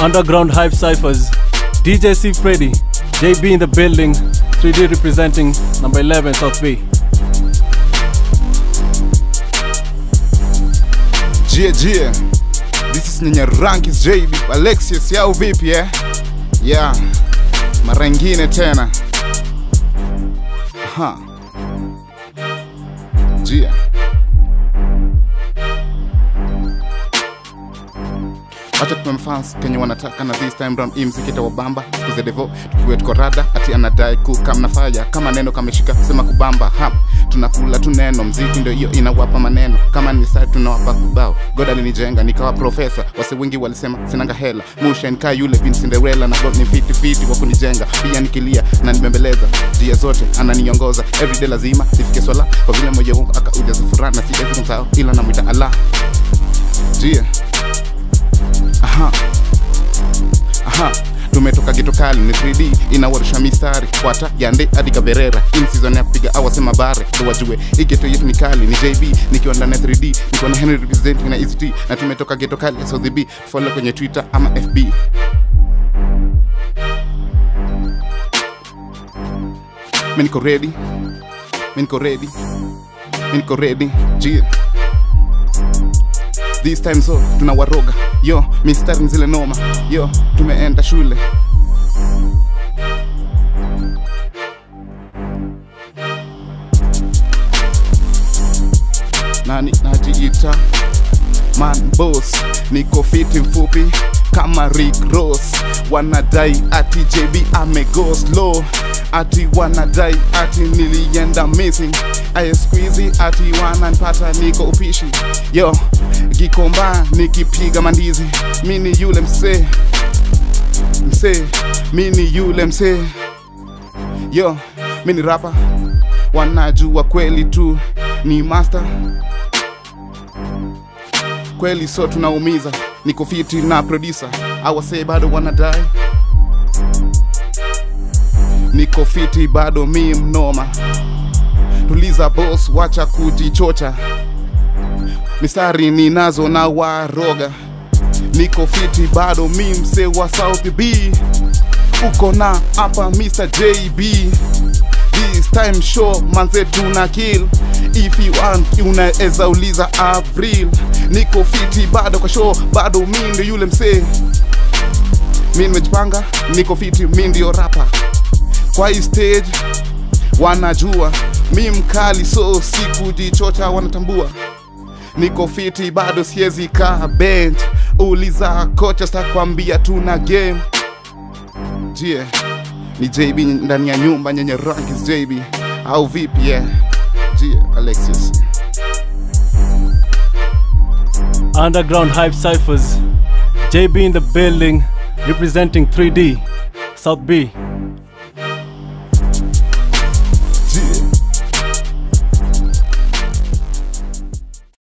Underground Hype Cyphers, DJ C Freddy, JB in the building, 3D representing number 11 South B. Jie Jie. This is Nyanya Rankis JB Alexius yao vipi eh? Yeah. Mara ingine tena. Aha. Jie. Wacha tupe mfans kenye wanataka na this time round hii mziki itawabamba siku za devo tukiwe tuko rada ati anadai kuka mnafaya kama neno kameshika sema kubamba ha tunakula tu neno mziki ndio hiyo inawapa maneno kama ni sai tunawapa kubao god alinijenga nikawa profesa wase wengi walisema sinanga hela musha nikaa yule bin cinderella na god ni fiti fiti wa kunijenga pia nikilia na nibembeleza njia zote ananiongoza everyday lazima nifike swala kwa vile moyo wangu akaujaza furaha na siwezi kumsahau ila namwita allah jia aha aha tumetoka geto kali ni 3d inawarisha mistari kwata yande hadi kaverera in season ya kupiga awasema bare ndo wajue hii geto yetu ni kali ni jb nikiwa ndani ya 3d nikiwa na henry representing na east na tumetoka geto kali ya south b follow kwenye twitter ama fb mi niko ready mi niko ready mi niko ready jia this time so tunawaroga yo mistari ni zile noma yo tumeenda shule nani najiita man boss niko fiti mfupi kama Rick Ross wanadai ati JB amego slow ati wanadai ati nilienda missing aye squeezy ati wananipata niko upishi yo gikomba nikipiga mandizi mini yule msee msee mini yule msee yo mini rapa wanajua kweli tu ni master kweli so tunaumiza niko fiti na producer awase bado wanadai niko fiti bado mi mnoma tuliza boss wacha kujichocha mistari ninazo na waroga niko fiti bado mi mse wa south b uko na hapa mr jb this time show manze tuna kill if you want unaweza uliza avril niko fiti bado kwa show bado mi ndio yule msee mi nimejipanga niko fiti mi ndio rapa kwa hii stage wanajua mi mkali so sikujichocha wanatambua niko fiti bado siezi kaa bench uliza kocha sitakwambia tuna game jie ni jb ndani ya nyumba nyenye rankis jb au vipi yeah. jie alexius Underground Hype Cyphers, JB in the building, representing 3D, South B.